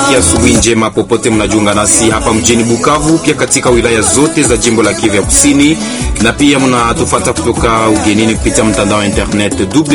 tunawatakia asubuhi njema popote mnajiunga nasi hapa mjini Bukavu, pia katika wilaya zote za jimbo la Kivu ya Kusini, na pia mnatufata kutoka ugenini kupitia mtandao wa internet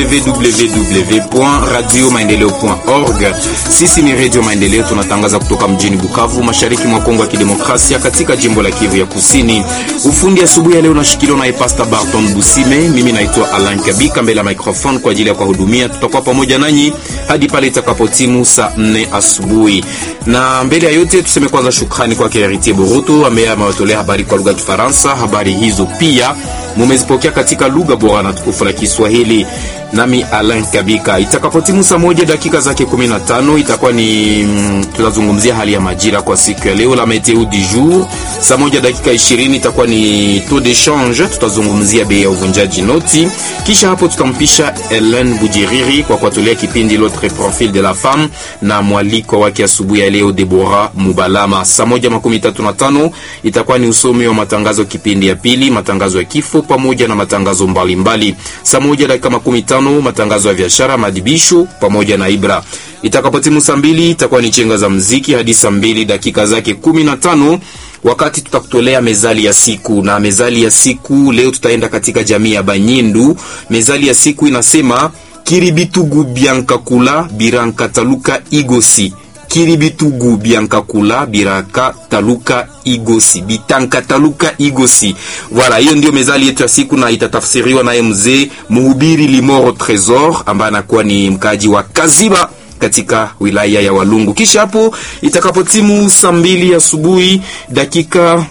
www.radiomaendeleo.org. Sisi ni Radio Maendeleo, tunatangaza kutoka mjini Bukavu, mashariki mwa Kongo ya Kidemokrasia, katika jimbo la Kivu ya Kusini. Ufundi asubuhi ya leo unashikiliwa na Pastor Barton Busime. Mimi naitwa Alan Kabika mbele ya microphone kwa ajili ya kuwahudumia. Tutakuwa pamoja nanyi hadi pale itakapotimu saa 4 asubuhi. Na mbele ya yote tuseme kwanza shukrani kwake Heritier Boroto ambaye amewatolea habari kwa lugha ya Kifaransa. Habari hizo pia mumezipokea katika lugha bora na tukufu la Kiswahili. Nami Alain Kabika, itakapotimu saa moja dakika zake 15 itakuwa ni mm, tutazungumzia hali ya majira kwa siku ya leo, la meteo du jour. Saa moja dakika 20 itakuwa ni taux de change, tutazungumzia bei ya uvunjaji noti. Kisha hapo tutampisha Helen Bujiriri kwa kuwatolea kipindi l'autre profil de la femme na mwaliko wake asubuhi ya leo Deborah Mubalama. Saa moja makumi tatu na tano itakuwa ni usomi wa matangazo kipindi ya pili, matangazo ya kifo pamoja na matangazo mbalimbali. Saa moja dakika makumi tano matangazo ya biashara, madibisho pamoja na Ibra. Itakapotimu saa mbili itakuwa ni chenga za mziki hadi saa mbili dakika zake kumi na tano wakati tutakutolea mezali ya siku. Na mezali ya siku leo tutaenda katika jamii ya Banyindu. Mezali ya siku inasema kiribitugu biankakula biranka taluka igosi kiribitugu biankakula biraka taluka igosi bitanka taluka igosi. Voilà, hiyo ndio mezali yetu ya siku na itatafsiriwa naye mzee mhubiri Limoro Tresor ambaye anakuwa ni mkaji wa Kaziba katika wilaya ya Walungu. Kisha hapo itakapotimu saa mbili asubuhi dakika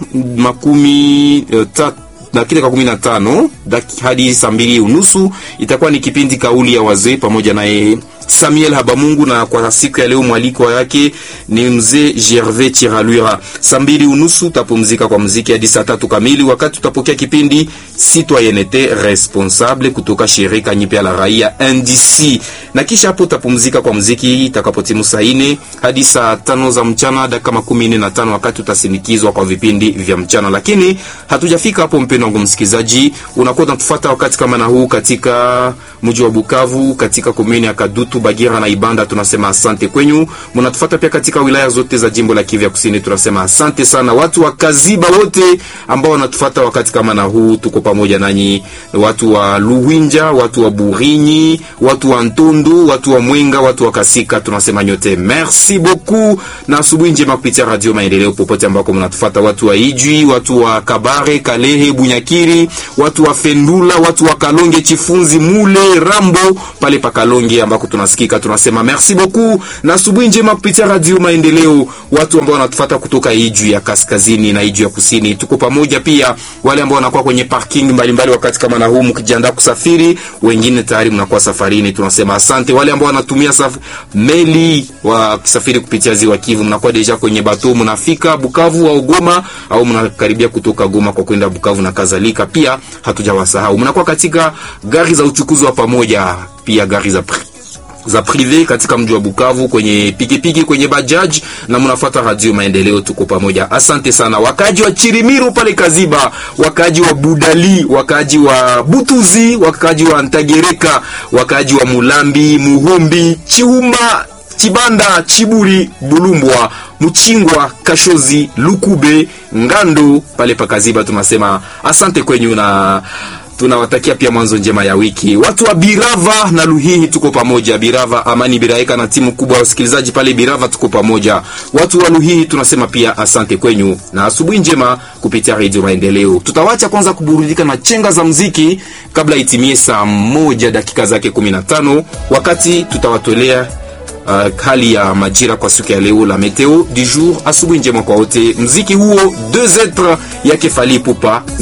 makumi uh, tatu dakika kumi na tano hadi saa mbili unusu itakuwa ni kipindi kauli ya wazee pamoja naye Samuel Habamungu, na kwa siku ya leo mwaliko yake ni mzee Gervais Chiralwira. Saa mbili unusu utapumzika kwa muziki hadi saa tatu kamili, wakati utapokea kipindi Citoyenneté Responsable kutoka shirika nyipya la raia NDC, na kisha hapo utapumzika kwa muziki itakapotimu saa nne hadi saa tano za mchana dakika makumi nne na tano wakati utasindikizwa kwa vipindi vya mchana. Lakini hatujafika hapo, mpendo wangu msikilizaji, unakuwa unatufuata wakati kama na huu katika mji wa Bukavu, katika komuni ya Kadutu Bagira na Ibanda, tunasema asante kwenyu. Mnatufuata pia katika wilaya zote za jimbo la Kivu ya Kusini, tunasema asante sana. Watu wa Kaziba wote ambao wanatufuata wakati kama na huu, tuko pamoja nanyi. Watu wa Luwinja, watu wa Burinyi, watu wa Ntundu, watu wa Mwenga, watu wa Kasika, tunasema nyote merci beaucoup na asubuhi njema kupitia Radio Maendeleo popote ambako mnatufuata. Watu wa Ijwi, watu wa Kabare, Kalehe, Bunyakiri, watu wa Fendula, watu wa Kalonge, Chifunzi, Mule, Rambo pale pa Kalonge ambako tunasikika tunasema merci beaucoup na asubuhi njema kupitia Radio Maendeleo. Watu ambao wanatufuata kutoka Ijwi ya kaskazini na Ijwi ya kusini, tuko pamoja pia. Wale ambao wanakuwa kwenye parking mbalimbali mbali wakati kama na huu mkijiandaa kusafiri, wengine tayari mnakuwa safarini, tunasema asante. Wale ambao wanatumia saf meli wakisafiri kupitia ziwa Kivu, mnakuwa deja kwenye bato, mnafika Bukavu au Goma au mnakaribia kutoka Goma kwa kwenda Bukavu na kadhalika, pia hatujawasahau. Mnakuwa katika gari za uchukuzi wa pamoja, pia gari za za prive katika mji wa Bukavu kwenye pikipiki kwenye bajaji na mnafuata Radio Maendeleo, tuko pamoja. Asante sana wakaji wa Chirimiro pale Kaziba, wakaji wa Budali, wakaji wa Butuzi, wakaji wa Ntagereka, wakaji wa Mulambi, Muhumbi, Chiuma, Chibanda, Chiburi, Bulumbwa, Mchingwa, Kashozi, Lukube, Ngando pale pa Kaziba, tunasema asante kwenyu na tunawatakia pia mwanzo njema ya wiki. Watu wa Birava na Luhihi tuko pamoja. Birava Amani Biraeka na timu kubwa ya wasikilizaji pale Birava tuko pamoja. Watu wa Luhihi tunasema pia asante kwenyu na asubuhi njema kupitia Radio Maendeleo. Tutawacha kwanza kuburudika na chenga za mziki kabla itimie saa moja dakika zake 15 wakati tutawatolea Uh, hali ya majira kwa siku ya leo, la meteo du jour. Asubuhi njema kwa wote. Mziki huo deux etres yake Fally Ipupa